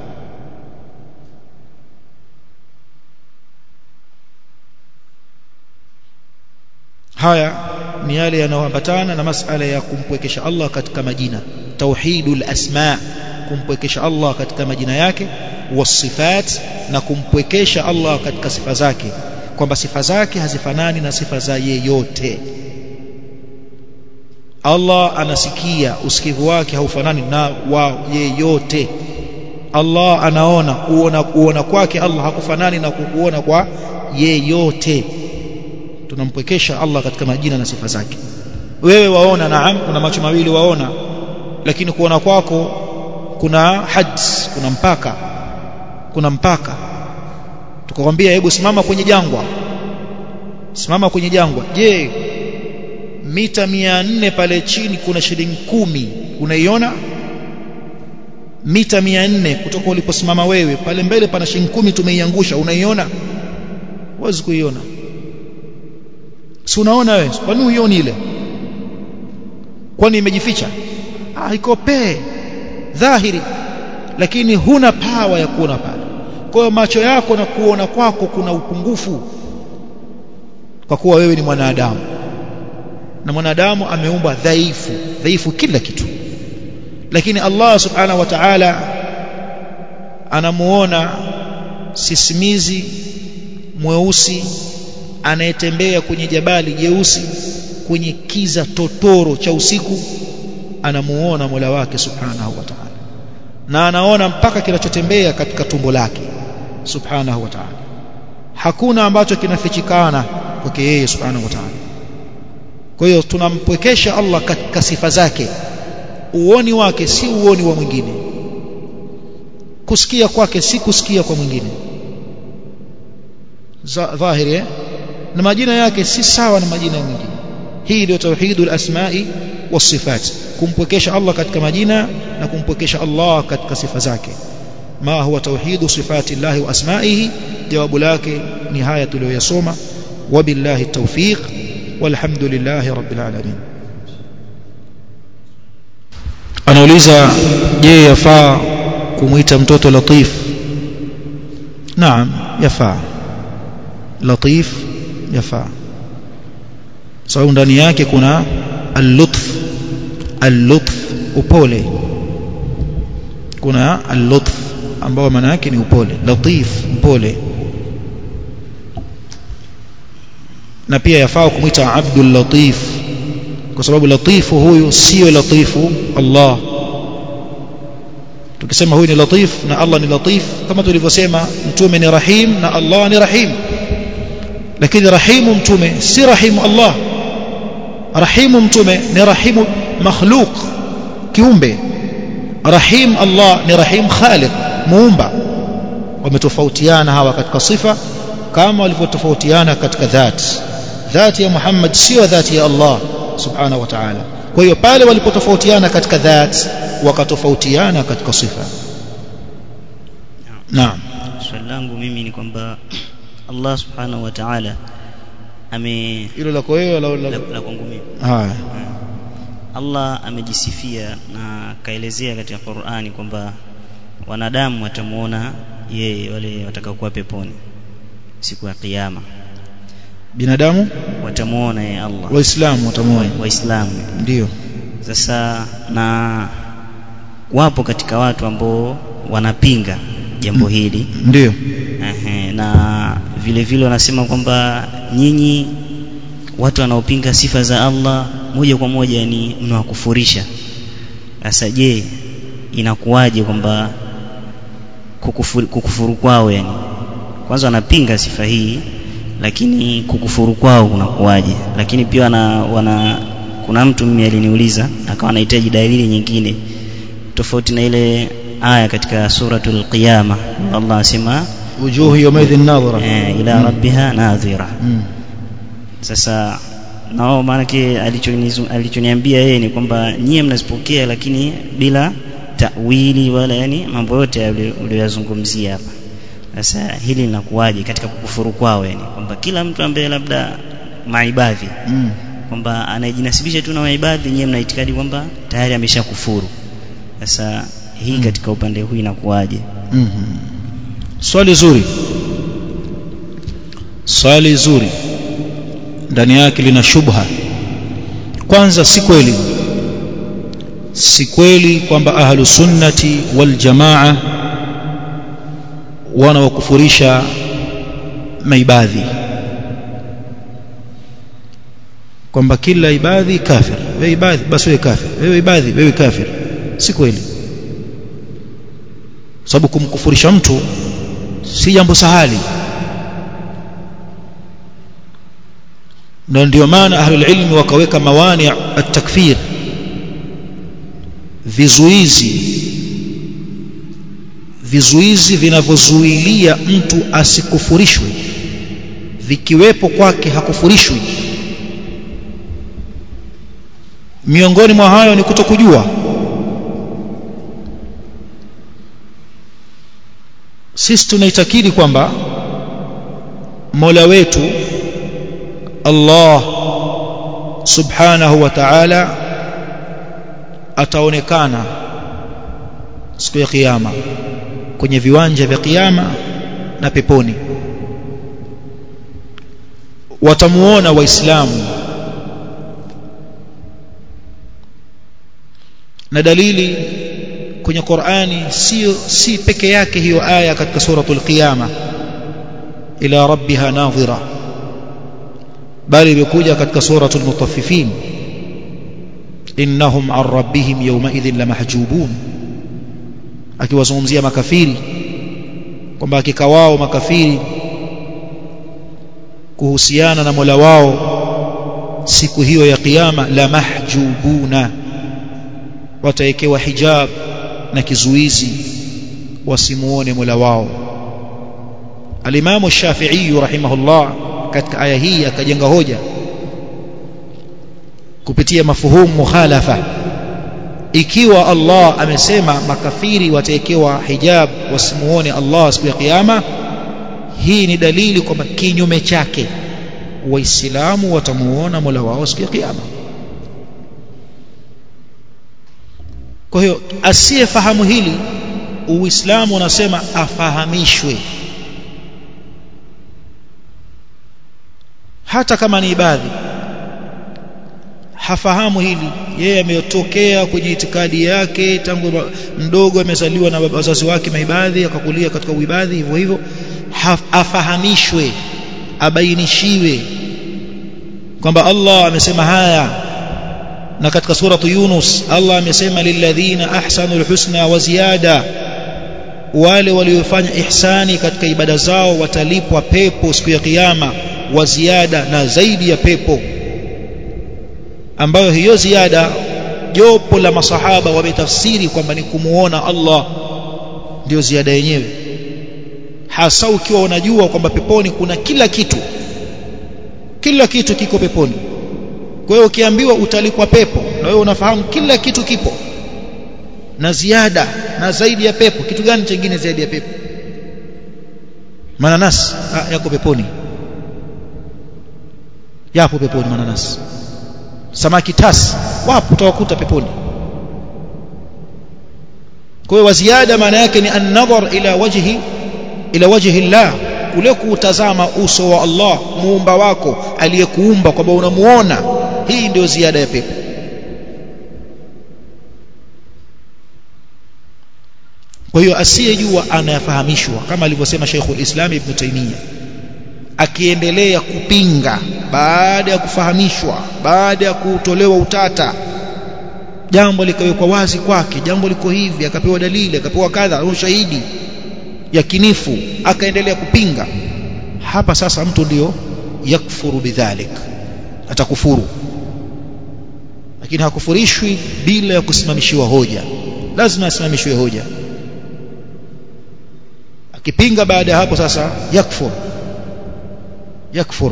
haya ni yale yanayoambatana na masala ya kumpwekesha Allah katika majina tauhidul asma kumpwekesha Allah katika majina yake wasifat na kumpwekesha Allah katika sifa zake kwamba sifa zake hazifanani na sifa za yeyote Allah anasikia usikivu wake haufanani na wa yeyote Allah anaona kuona kuona kwake Allah hakufanani na kukuona kwa yeyote tunampwekesha Allah katika majina na sifa zake wewe waona naam kuna macho mawili waona lakini kuona kwako kuna had kuna mpaka kuna mpaka tukakwambia hebu simama kwenye jangwa simama kwenye jangwa je mita mia nne pale chini kuna shilingi kumi unaiona mita mia nne kutoka uliposimama wewe pale mbele pana shilingi kumi tumeiangusha unaiona huwezi kuiona si unaona wewe kwani uioni ile kwani imejificha ah iko pee dhahiri lakini huna pawa ya kuona pale kwa hiyo macho yako na kuona kwako kuna upungufu kwa kuwa wewe ni mwanadamu na mwanadamu ameumbwa dhaifu dhaifu kila kitu lakini Allah subhanahu wa ta'ala anamuona sisimizi mweusi anayetembea kwenye jabali jeusi kwenye kiza totoro cha usiku anamuona Mola wake subhanahu wa ta'ala na anaona mpaka kinachotembea katika tumbo lake subhanahu wa ta'ala hakuna ambacho kinafichikana kwake yeye subhanahu wa ta'ala kwa hiyo tunampwekesha Allah katika sifa zake uoni wake si uoni wa mwingine kusikia kwake si kusikia kwa mwingine dhahiri eh? na majina yake si sawa na majina ya mwingine hii ndio tauhidul asma'i wasifat kumpwekesha Allah katika majina na kumpwekesha Allah katika sifa zake ma huwa tauhidu sifati llahi wa asma'ihi jawabu lake ni haya tuliyoyasoma wabillahi tawfiq walhamdulillahi rabbil alamin anauliza je yafaa kumuita mtoto latif naam yafaa latif yafaa sababu ndani yake kuna al-lutf al-lutf upole kuna al-lutf ambao maana yake ni upole latif mpole na pia yafaa kumwita abdul latif kwa sababu latifu huyu sio latifu Allah tukisema huyu ni latif na Allah ni latif kama tulivyosema mtume ni rahim na Allah ni rahim lakini rahimu mtume si rahimu Allah rahimu mtume ni rahimu makhluq kiumbe rahim Allah ni rahim khaliq muumba wametofautiana hawa katika sifa kama walivyotofautiana katika dhati dhati ya Muhammad sio dhati ya Allah subhanahu wa ta'ala kwa hiyo pale walipotofautiana katika dhati wakatofautiana katika sifa naam swali langu mimi ni kwamba Allah subhanahu wa ta'ala ame hilo lako wewe la la, la kwangu mimi haya Allah amejisifia na kaelezea katika Qur'ani kwamba wanadamu watamuona yeye wale watakaokuwa peponi siku ya kiyama binadamu watamuona yeye Allah waislamu watamwona waislamu ndio sasa na wapo katika watu ambao wanapinga jambo hili ndio Ehe, na vile vile wanasema kwamba nyinyi watu wanaopinga sifa za Allah moja kwa moja ni mnawakufurisha sasa je inakuwaje kwamba kukufuru, kukufuru kwao yani kwanza wanapinga sifa hii lakini kukufuru kwao kunakuwaje lakini pia wana, wana kuna mtu mimi aliniuliza akawa anahitaji dalili nyingine tofauti na ile aya katika suratul qiyama Allah asema wujuhu yawmaidhin nadhira eh, ila rabbiha nadhira mm. sasa nao maanake alichonizu- alichoniambia yeye ni kwamba nyie mnazipokea lakini bila tawili wala yani mambo yote yale uliyoyazungumzia hapa sasa hili linakuwaje katika kukufuru kwao yani kwamba kila mtu ambaye labda maibadhi Mm. kwamba anayejinasibisha tu na maibadhi nyie mna itikadi kwamba tayari ameshakufuru sasa hii Mm. katika upande huu inakuwaje Mhm. swali zuri swali zuri ndani yake lina shubha kwanza si kweli si kweli kwamba ahlu sunnati wal jamaa wanawakufurisha maibadhi kwamba kila ibadhi kafir wewe ibadhi basi wewe kafir wewe ibadhi wewe kafir si kweli sababu kumkufurisha mtu si jambo sahali na ndio maana ahlul ilmi wakaweka mawani at-takfir vizuizi vizuizi vinavyozuilia mtu asikufurishwe vikiwepo kwake hakufurishwi miongoni mwa hayo ni kutokujua sisi tunaitakidi kwamba Mola wetu Allah subhanahu wa ta'ala ataonekana siku ya kiyama kwenye viwanja vya kiyama na peponi watamuona waislamu na dalili kwenye Qur'ani sio si peke yake hiyo aya katika suratul qiyama ila rabbiha nadhira bali imekuja katika suratul mutaffifin innahum an rabbihim yawma idhin lamahjubun akiwazungumzia makafiri kwamba hakika wao makafiri kuhusiana na Mola wao siku hiyo ya kiyama la mahjubuna watawekewa hijab na kizuizi wasimuone Mola wao Alimamu Shafi'i rahimahullah katika aya hii akajenga hoja kupitia mafuhumu mukhalafa ikiwa Allah amesema makafiri watawekewa hijab wasimuone Allah siku ya kiyama hii ni dalili kwamba kinyume chake waislamu watamuona Mola wao siku ya kiyama kwa hiyo asiyefahamu hili uislamu unasema afahamishwe hata kama ni ibadhi hafahamu hili yeye ametokea kwenye itikadi yake tangu mdogo amezaliwa na wazazi wake maibadhi akakulia katika uibadhi hivyo hivyo afahamishwe abainishiwe kwamba Allah amesema haya na katika suratu Yunus Allah amesema lilladhina ahsanul husna wa ziyada wale waliofanya ihsani katika ibada zao watalipwa pepo siku ya kiyama wa ziada na zaidi ya pepo ambayo hiyo ziada jopo la masahaba wametafsiri kwamba ni kumuona Allah ndio ziada yenyewe hasa ukiwa unajua kwamba peponi kuna kila kitu kila kitu kiko peponi kwa hiyo ukiambiwa utalikwa pepo na wewe unafahamu kila kitu kipo na ziada na zaidi ya pepo kitu gani chengine zaidi ya pepo mananasi ah, yako peponi yapo peponi mananasi samaki tasi wapo utawakuta peponi kwa hiyo waziada maana yake ni an-nadhar ila wajhi ila wajhi Allah kule kuutazama uso wa Allah muumba wako aliyekuumba kwamba unamuona hii ndio ziada ya pepo kwa hiyo asiyejua anayafahamishwa kama alivyosema Sheikhul Islam Ibn Taymiyyah akiendelea kupinga baada ya kufahamishwa baada ya kutolewa utata jambo likawekwa wazi kwake jambo liko hivi akapewa dalili akapewa kadha ushahidi yakinifu akaendelea kupinga hapa sasa mtu ndio yakfuru bidhalik atakufuru lakini hakufurishwi bila ya kusimamishiwa hoja lazima asimamishiwe hoja akipinga baada ya hapo sasa yakfur yakfur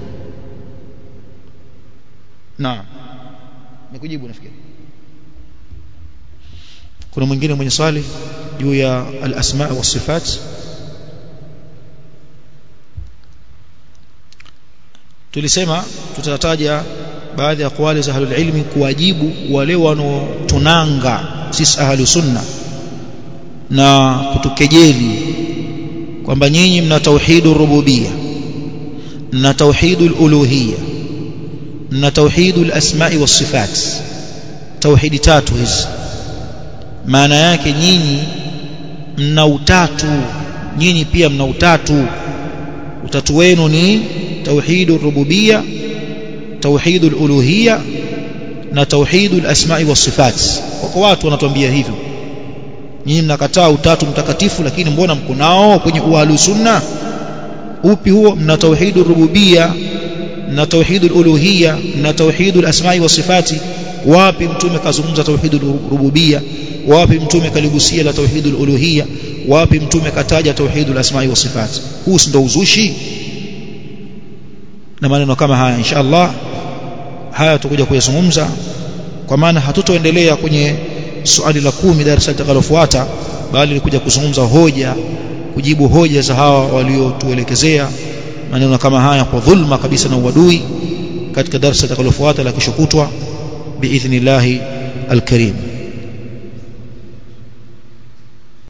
naam nikujibu nafikiri kuna mwingine mwenye swali juu ya al-asma wa sifat tulisema tutataja baadhi ya aqwali za ahlul ilmi kuwajibu wale wanaotunanga sisi ahlus sunna na kutukejeli kwamba nyinyi mna tauhidur rububiyya mna tauhidul uluhiyya mna tauhidul asma'i was sifat tauhidi tatu hizi maana yake nyinyi mna utatu nyinyi pia mna utatu utatu wenu ni tauhidur rububiyya tauhidul uluhiyya na tauhidul asma'i was sifat wako watu wanatuambia hivyo nyinyi mnakataa utatu mtakatifu lakini mbona mko nao kwenye uahlu sunna upi huo mna tauhidur rububiyya na tauhidul uluhiyya na tauhidul asma'i was sifati wapi mtume kazungumza tauhidul rububiyya wapi mtume kaligusia la tauhidul uluhiyya wapi mtume kataja tauhidul asma'i was sifat huu ndio uzushi na maneno kama haya insha Allah haya tutakuja kuyazungumza kwa maana hatutoendelea kwenye swali la kumi darasa litakalofuata bali kuja kuzungumza hoja kujibu hoja za hawa waliotuelekezea maneno kama haya kwa dhulma kabisa na uadui katika darasa litakalofuata la kesho kutwa biidhnillahi alkarim